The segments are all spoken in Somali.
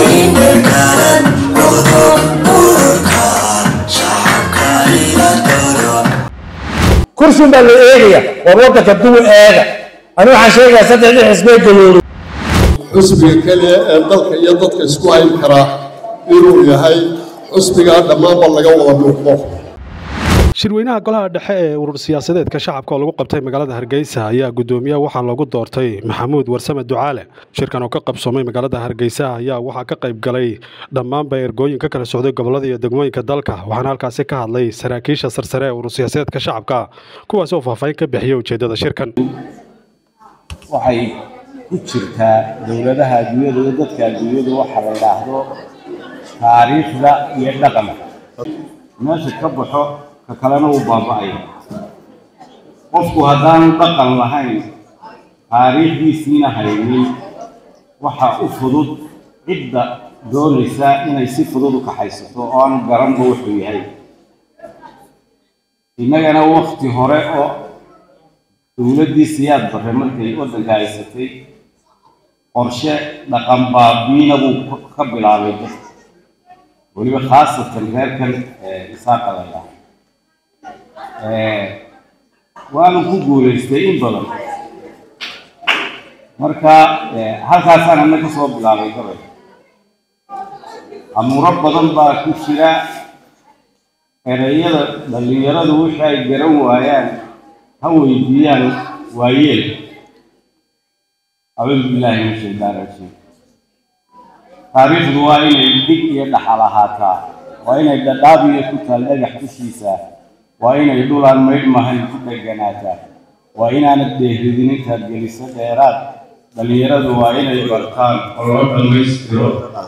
kursin baa la eegaya war waddanka duwa eega ani waxaan sheegayaa saddexdii xisbee gaboobay xusbiga keliya ee dalka iyo dadka isku hayn karaa inuu yahay xusbigaa dhammaanba laga wada muuqdo shirweynaha golaha dhexe ee urur siyaasadeedka shacabka oo lagu qabtay magaalada hargeysa ayaa guddoomiyaha waxaa loogu doortay maxamuud warsame ducaale shirkan oo ka qabsoomay magaalada hargeysa ayaa waxaa ka qayb galay dhammaanba ergooyin ka kala socday gobolada iyo degmooyinka dalka waxaana halkaasi ka hadlay saraakiisha sarsare ee urur siyaasadeedka shacabka kuwaas oo faahfaahin ka bixiyay ujeedada shirkan waxay ku jirtaa dowladaha adduunyada iyo dadka adduunyadu waxa la yidhaahdo taariikhda iyo dhaqanka meesha ka baxo ka kalena wuu baaba'aya qofku haddaanu dhaqan lahayn taariikhdiisiina haynin waxa u fudud cidda doonaysa inay si fudud u kaxaysato oo aanu garanba wuxuu yahay innagana wakti hore oo dowladdii siyaad barre markay waddanka haysatay qorshe dhaqan baabiina buu ka bilaabay dadka weliba khaasatan reerkan isaaqa la yidhaaho waanu ku guulaystay in badan marka halkaasaan ana ka soo bilaabay gabay amuuro badan baa ku jira ereyada dhallinyaradu wixii ay garan waayaan ha weydiiyaan waayeel acuudu billaahi min shaydaan rajiim taariikhdu waa inay dhig iyo dhaxal ahaataa waa inay dhadhaabiyo ku taal dhagax dushiisa waa inay dhulaan maydhmahayn ku dheganaataa waa inaanad dheehridin intaad geliso dheeraad dhallinyaradu waa inay bartaan oo loo dhammaystiro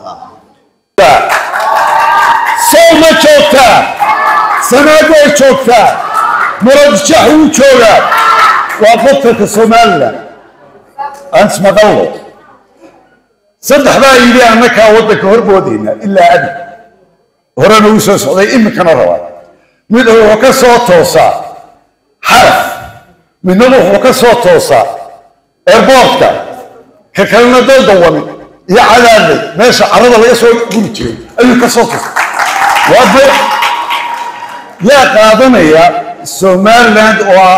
sow ma joogtaa sanaad way joogtaa muradjax wuu joogaa waa qodkarka somalilan aan ismaqallo saddex baa yidhi annakaa waddanka horboodayna ilaa abi horena uu soo socday iminkana rabaa mid wuxuu ka soo toosaa xaraf midnaba wuxuu ka soo toosaa airboortka ka kalena daldawan iyo cadaadley meesha carada laga soo guri jiray ayuu ka soo toosaa waade yaa qaadanaya somaliland oo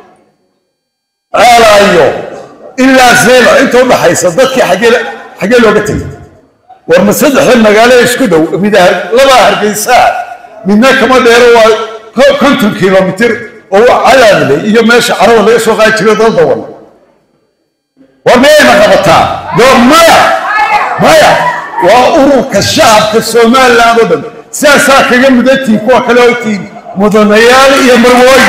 ceelaayo ilaa zelo inta udhaxaysa dadkii xaggee xaggee looga tegay war ma saddexda magaalo isku dhow mid labaa hargeysaa midna kama dheero waa konton kilomitir oo cadaadle iyo meesha carada laga soo qaadi jiray daldawan war miyayna qabataa door maya maya waa ururka shacabka somaliland oo dhan sidaasaa kaga mudantihin kuwa kale oo tihin mudanayaal iyo marwooyin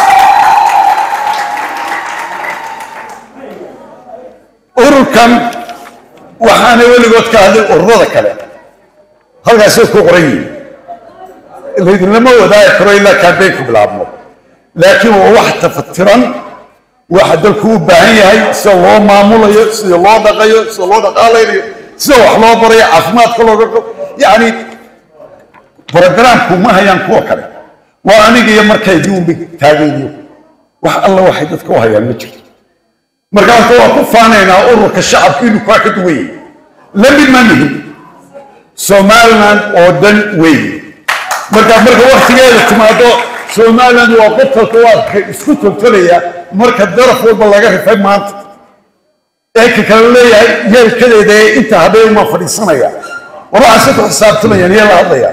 ururkan waxaana weligood ka hadlin ururada kale halkaasay ku qoran yihiin laydinlama wadaagi karo ilaa kambeyn ku bilaabmo laakiin waa wax tafatiran waxa dalku u baahan yahay sida loo maamulayo sida loo dhaqayo sida loo dhaqaalaynayo sida wax loo barayo caafimaadka looga yacni brogramku ma hayaan kuwa kale waa aniga iyo markaydii unbay taagayniyo wax alla waxay dadka u hayaan ma jirto markaasa waa ku faanaynaa ururka shacabka inuu kaa ka duwan yahay la mid ma nihin somaliland oo dhan weyn marka marka waktigeeda timaado somaliland waa qofkalka waa ka isku togtolaya marka daraf walba laga rifay maanta ee ka kale leeyahay yeelkadeeda ee inta habeen ma fadhiisanaya war waxaase ku xisaabtamayaan yee la hadlaya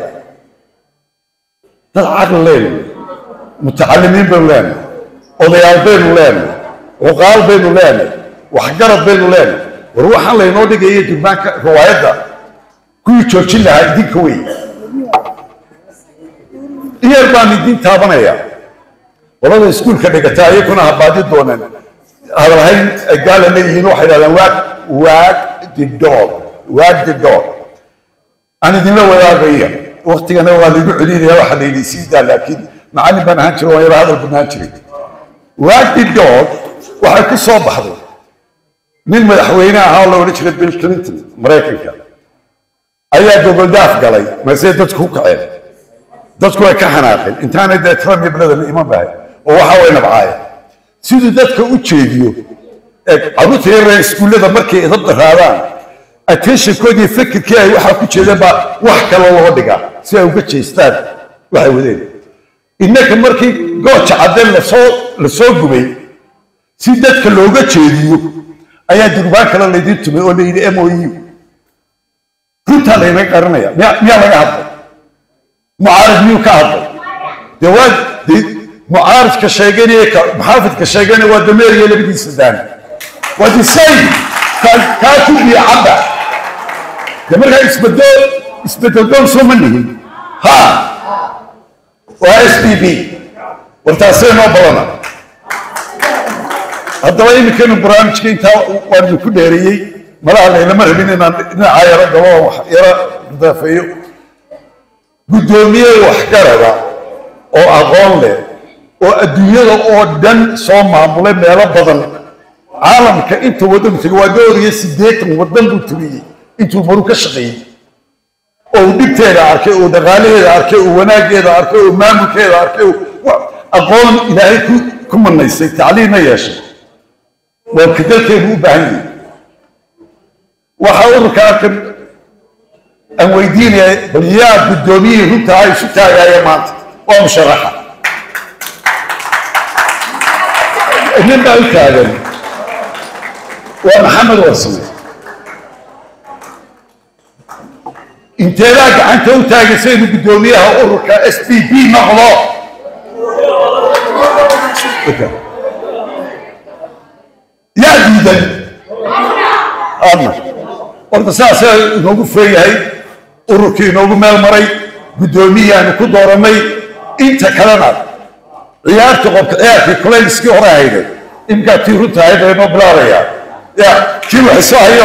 dad caqli leenahay mutacalimiin baynu leenahay odayaal baynu leenahay cuqaal baynu leenahay waxgarad baynu leenahay war waxaan laynoo dhigaya durbaanka riwaayadda kuwii joojin lahaa idinka wey iyar baan idin taabanaya qolada iskuulka dhigataa iyakuna habaadi dooneen hadalhayn gaala leeyihiin waxay dhahdaan waag waag the dog waag the dog aan idinla wadaagaya waktigana waa laygu celinaya waxa la yidhi siidaa laakiin macallin baan ahaan jiray waan yara hadal banaan jiray waag the dog waxay ku soo baxday nin madaxweyne ahaa oo la odhan jiray bill clinton maraykanka ayaa gogoldaaf galay masee dadku ku kaceen dadku way ka xanaaqeen intaanay dee trump iyo bladan iman bahay oo waxa way nabcaayeen siduu dadka u jeediyo ee carruurta yaree iskuullada markay idab daraadaan attentionkoodii fikirkii ay waxaa ku jeedeen baa wax kale loo dhigaa si ay uga jeestaan waxay wadeen innaka markii gooja cadde lasoo lasoo gubay si dadka looga jeediyo ayaa durbaan kale laydin tumay oo layidhi m o u runtaa laynaga qaranaya miya miyaa laga hadlay mucaarad miyuu ka hadlay dee waa dee mucaaridka sheeganaya ka muxaafidka sheeganaya waa dameeriya labadiisa daan waa the same kaa ku biyo cadda dee markaa isbedel isbedeldoon soo ma nihin ha waa s b b wartaasee noo badana haddaba iminkaynu barnaamijka intaa waan idinku dheereeyey malaha laylama rabin inaan dhinacaa yaro galo oo wax yaro daafeeyo guddoomiye waxgarada oo aqoon leh oo adduunyada oo dhan soo maamulay meelo badan caalamka inta waddan tegay waa dhowr iyo siddeetan waddan buu tumiyey intuu maru ka shaqeeyey oo uu dhibteeda arkay oo dhaqaalaheeda arkay oo wanaaggeeda arkay oo maamulkeeda arkay oo aqoon ilaahay ku ku manaysay tacliimna yeeshay waa ka dalkeenu u baahan yahay waxaa ururka arkan aan weydiinaya bal yaa guddoomiyihii runta ay isu taagaaya maanta waa musharaxa nin baa u taagan waa maxamed warsame inteedaa gacanta u taagaysa inuu guddoomiyaha ururka s b b noqdo yaa diidan adna horta saasaa inoogu feeyahay ururkii inoogu meel maray guddoomiyaanu ku dooranay inta kalena ciyaarta qobka ciyaarkii kulayliskii hore hayday imkaa tii runta ahayd ee noo bilaabayaa ya kii wax soo hayo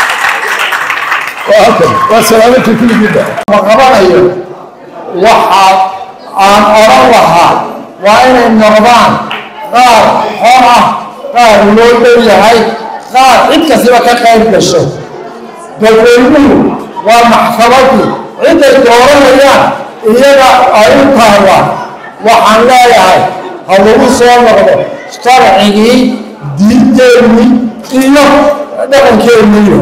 waa halkan waa salaamantii kulligiinba ma qabanayo waxa aan odhan lahaa waa inay noqdaan qaar xor ah qaar loo dhow yahay qaar cid kastiba ka qayb gasho dadweynuhu waa maxkamadii ciday dooranayaan iyaga ay u taallaa waxaan leeyahay ha lagu soo noqdo sharcigii diinteennii iyo dhaqankeeniyo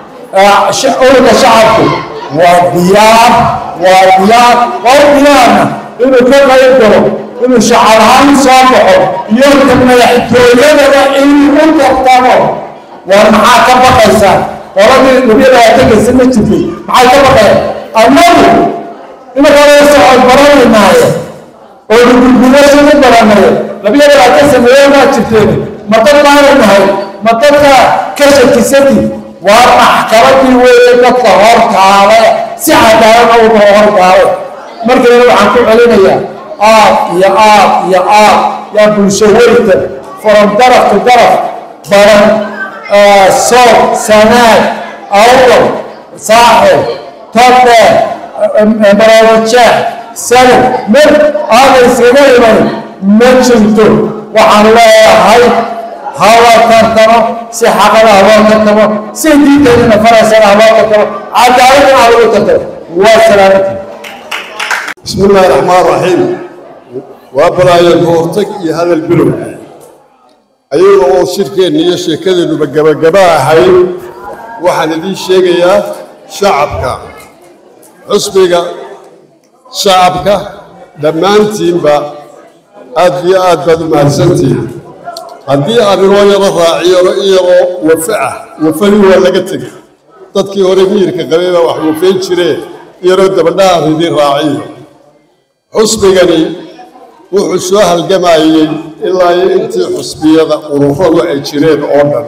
ururka shacabku waa diyaar waa diyaar waa diyaarna inuu ka qayb galo inuu shacab ahaan soo baxo iyo ka madaxtooyadana inuu u tartamo waa maxaa ka baqaysaa qoladii labiya labaatanka sano jirtay maxay ka baqeen annagu imakala socod baranaynaaye oo gurgurasho ku baranaye labiya labaatan sameeyo maa jirteen ma dad baana nahay ma dadka ka shakisati waa maxkamadii weeye dadka hortaale si cadaalada u hortaale markiina waxaan ku celinayaa aad iyo aad iyo aad yaa bulsho weyta from daraf to daraf baran soob sanaad awdal saaxib todhe baraawajeex sanad mar aaday iskaga iman ma jirto waxaan leeyahay hawa tartamo si xaqada haloo tartamo si diinteedina faraysana haloo tartamo cadaaladana ha lagu tartamo waa salaamantii بسم الله الرحمن الرحيم وابرايا كورتك يا هذا البلو أيوة أو شركة نية شركة نبجبا جبا هاي واحد دي شيء يا شعبك حسبك شعبك دمانتين با أدي أد بدو مهرسنتين هدي أرنو يرى راعي يرى وفعه وفلي ولا قتك dadkii hore miirka qabeeba wax wufeyn jireen yaroo dabadhaha ridin raaciyo xusbigani wuxuu soo halgamayey ilaa iyo intii xusbiyada ururadu ay jireen oo dhan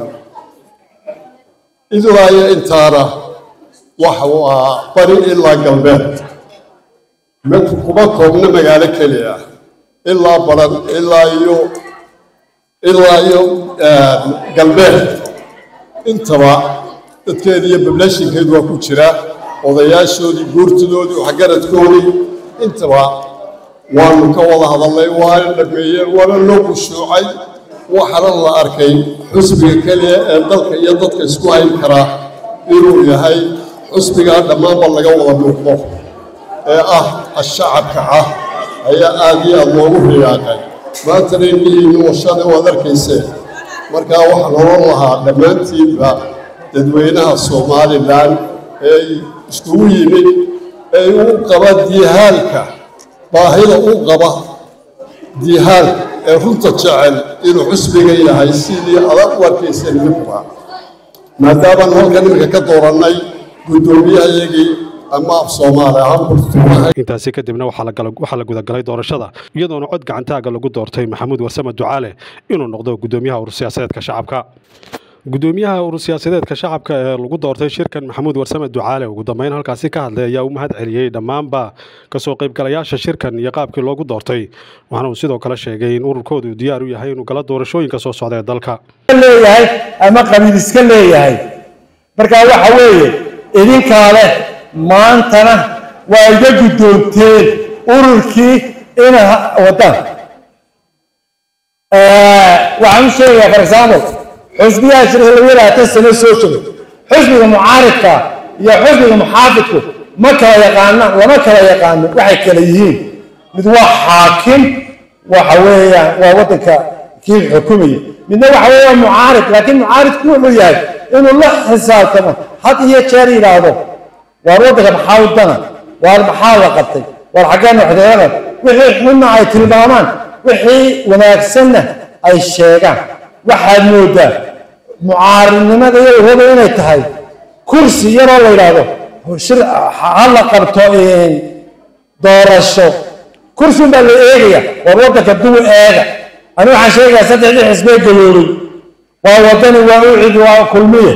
ilaa iyo intaana waxa uu ahaa bari ilaa galbeed minku kuma koobna magaalo keli ah ilaa baran ilaa iyo ilaa iyo galbeed intaba dadkeedi iyo bablashinkeedu waa ku jira odayaashoodii guurtadoodii waxgaradkoodii intaba waanu ka wada hadalnay waana dhameeyeen waana loo khushuucay waxaana la arkay xusbiga keliya ee dalka iyo dadka isku hayn karaa inuu yahay xusbigaa dhammaanba laga wada muuqdo ee ah ashacabka ah ayaa aad iyo aad loogu riyaaqay maantana indhihiinnu washada waad arkayseen markaa waxaan oran lahaa dhammaantiinba dadweynaha somalilan ee iskugu yimid ee u qaba diihaalka baahida u qaba diihaalka ee runta jecel inuu xusbiga yahay sidii adag u arkayseen midba maadaabaan halkan iminka ka doorannay guddoomiyahayagii ama af soomaali ahaan burtumaha intaasi kadibna waxaa la gala- waxaa la gudagalay doorashada iyadoona cod gacantaaga lagu doortay maxamuud warsame ducaale inuu noqdo gudoomiyaha urur siyaasadeedka shacabka gudoomiyaha urur siyaasadeedka shacabka ee lagu doortay shirkan maxamuud warsame ducaale ugu dambeyn halkaasi ka hadlay ayaa u mahad celiyey dhammaanba kasoo qaybgalayaasha shirkan iyo qaabkii loogu doortay waxaana uu sidoo kale sheegay in ururkoodu diyaar u yahay inuu gala doorashooyinka soo socda ee dalka leeyahay ama qabiil iska leeyahay marka waxa weeye idinkaa leh maantana waa iga guddoonteen ururkii ina wadaan waxaan u sheegayaa for example xusbiyaha shirka lagu yaraatan sano soo jiro xusbiga mucaaridka iyo xusbiga muxaafidku ma kala yaqaanaan lama kala yaqaano waxay kala yihiin mid waa xaakim waxa weeyaan waa waddanka kii xukumaya midna waxa weeye waa mucaarid laakiin mucaaridku wuxuu yahay inuu la xisaabtamo had iyo jeer yidhaahdo waar waddanka maxaa u dana waar maxaa la qabtay waar xaggeen waxdeedan wixii xunna ay tilmaamaan wixii wanaagsanna ay sheegaan waxaad moodaa mucaaridnimada iyo wada inay tahay kursi yaroo la yidhaahdo shir ha la qabto doorasho kursi baa la eegaya war waddanka dubu eega ani waxaan sheegayaa saddexdii xisbee galoobay waa wadani waa ucid waa kulmiye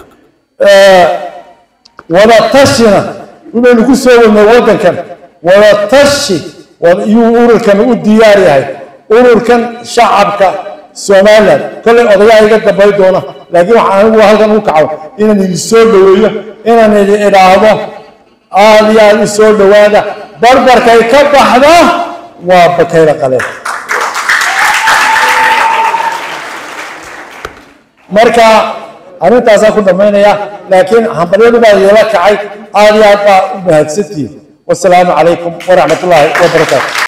wada tashina inaynu ku soo wadnay waddankan wada tashi yuu ururkan u diyaar yahay ururkan shacabka somaliland kollay odayaha iga dambay doona laakiin waxaan anigu halkan u kaco inaan idin soo dhoweeyo inaan idin idhaahdo aad iyo aad u soo dhowaada barbarkay ka baxda waa bakayla qaleen marka arrintaasaan ku dhammaynaya laakiin hambalyadu baa yeela kacay aad iyo aad baa u mahadsantihiin wasalaamu calaykum waraxmat ullaahi wabarakaatu